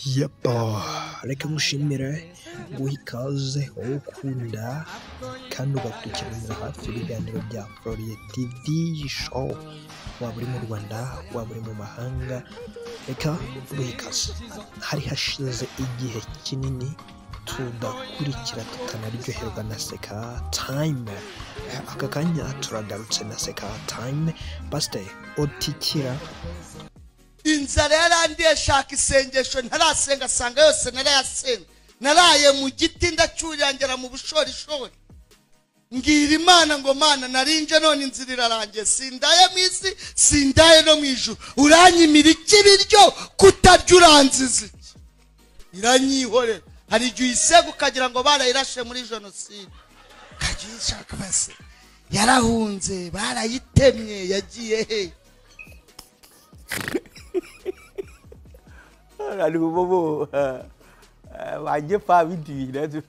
Yapa reka mushimire guha ikaze wowe ukunda kandi ugakurikirana hafi ibiganiro bya Florida TV show, waba uri mu Rwanda, waba uri mu mahanga, reka duhe ikaze. Hari hashize igihe kinini tudakurikira tukanaryoherwa na seka time, aka kanya turagarutse na seka time, pasiteri otikira inzara yarandiye shaka isengesho ntarasenga asanga yose narayasenga naraye mu giti ndacyurangera mu bushorishori mbwira imana ngo mana narinje none inzira irarangiye sindaye mu isi sindaye no mu ijuru uranyimira iki biryo kutarya uranziza iki iranyihorera hari igihe uyisega ukagira ngo barayirashe muri jenoside ukajya uyishaka base yarahunze barayitemye yagiye hehe Là, le moment où euh, euh, ma gueule pas envie de dire, là, tu-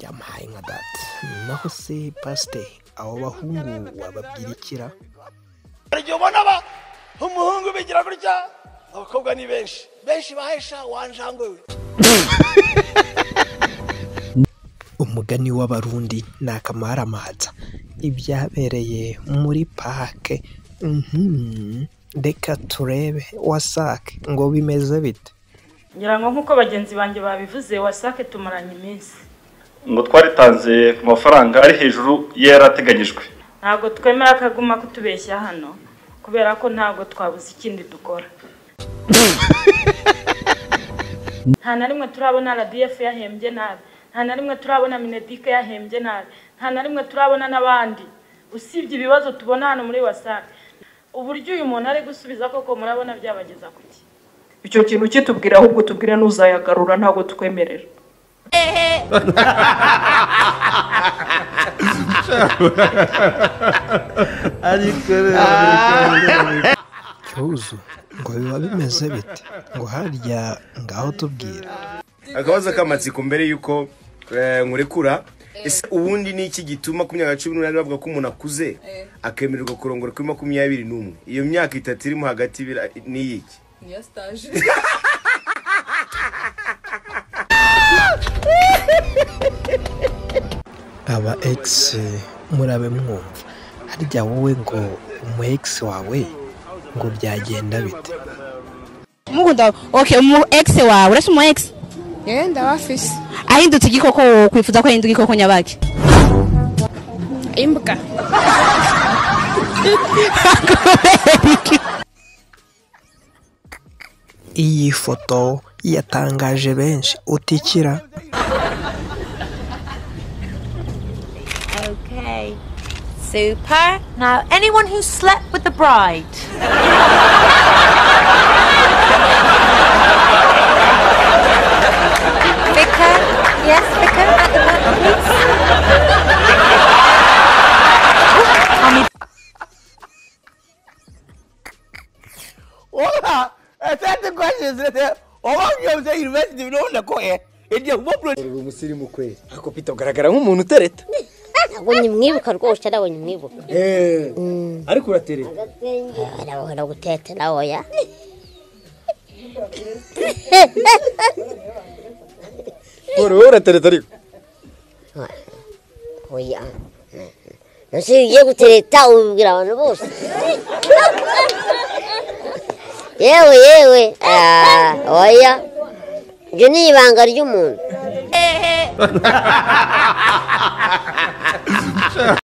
yamuhaye nka data naho se pasiteri abo bahungu wababwira ikira hari igihe ubona aba umuhungu bigira gutya abakobwa ni benshi benshi bahesha wanjangwe we umugani w'abarundi ni akamaramanza ibyabereye muri pake mhm. reka turebe wasake ngo bimeze bite ngira ngo nk'uko bagenzi banjye babivuze wasake tumaranye iminsi ngo twaritanze ku mafaranga ari hejuru y'ayari ateganyijwe ntabwo twemera ko aguma kutubeshya hano kubera ko ntabwo twabuze ikindi dukora nta na rimwe turabona radiyefu yahembye nabi nta na rimwe turabona minedike yahembye nabi nta na rimwe turabona n'abandi usibye ibibazo tubona hano muri wasake uburyo uyu muntu ari gusubiza koko murabona byabageza ku ki icyo kintu kitubwira ahubwo tubwire n'uzayagarura ntabwo tukwemerera cyuzu ngo biba bimeze bite ngo harya ngaho tubwira akabazo k'amatsiko mbere y'uko eh, nkurekura ese ubundi ni iki gituma ku myaka cumi n'umunani bavuga ko umuntu akuze akemererwa kurongora kuri makumyabiri n'umwe iyo myaka itatu irimo hagati bira- ni iyiki niyo sitaje aba egisi murabe mwumva harya wowe ngo umu egisi wawe ngo byagenda bite mukunda okay umu ex wawe urashya umu ex yewe ndabafise ahindutse igikoko wowe kwifuza ko ahinduka igikoko nyabaki imbwa iyi foto yatangaje benshi utikira okay super now anyone who slept with the bride Vicar yes Vicar at the back please Voilà, a certain questions that uh, all of you say university no na ko eh. Igiye uba pro uri umusirimu kweli ako pita ugaragara nk'umuntu utereta abonye mwibuka rwose arabonye mwibuka ariko uraterera. arabona gutete nawe ya wowe wowe uratereta ariko oya ntose iyo ugiye gutereta ubibwira abantu bose yewe yewe ah, oya iryo ni ibanga ry'umuntu